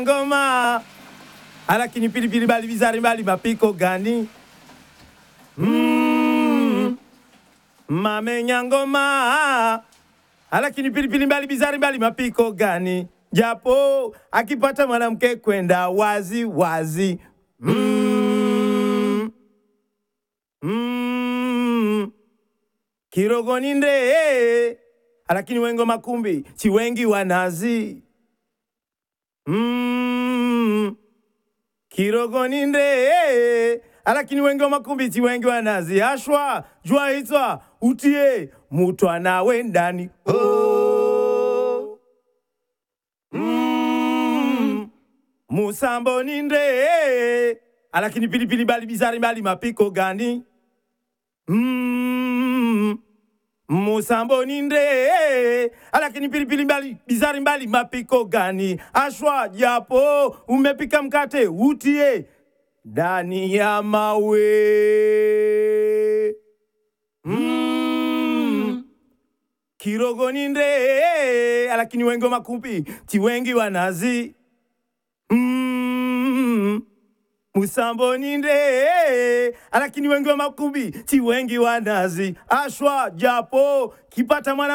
ngoma alakini pilipili bali bizari mbali mapiko gani mm. mamenya ngoma alakini pilipili mbali bizari mbali mapiko gani japo akipata mwanamke kwenda wazi wazi mm. Mm. kirogoni nde alakini wengo makumbi si wengi wanazi mm. kirogoni nde alakini wengi wa makumbi si wengi wanazi ashwa jua itwa utie mutwa nawe ndani oh. mm. musambo ni nde alakini pilipili bali bizari mbali mapiko gani mm. musambo ni nde alakini pilipili mbali bizari mbali mapiko gani ashwa japo umepika mkate utie ndani ya mawe mm. kirogoni nde alakini wengi wa makumbi ti wengi wanazi mm. musamboni nde alakini wengi wa makumbi ti wengi wanazi ashwa japo kipata mwana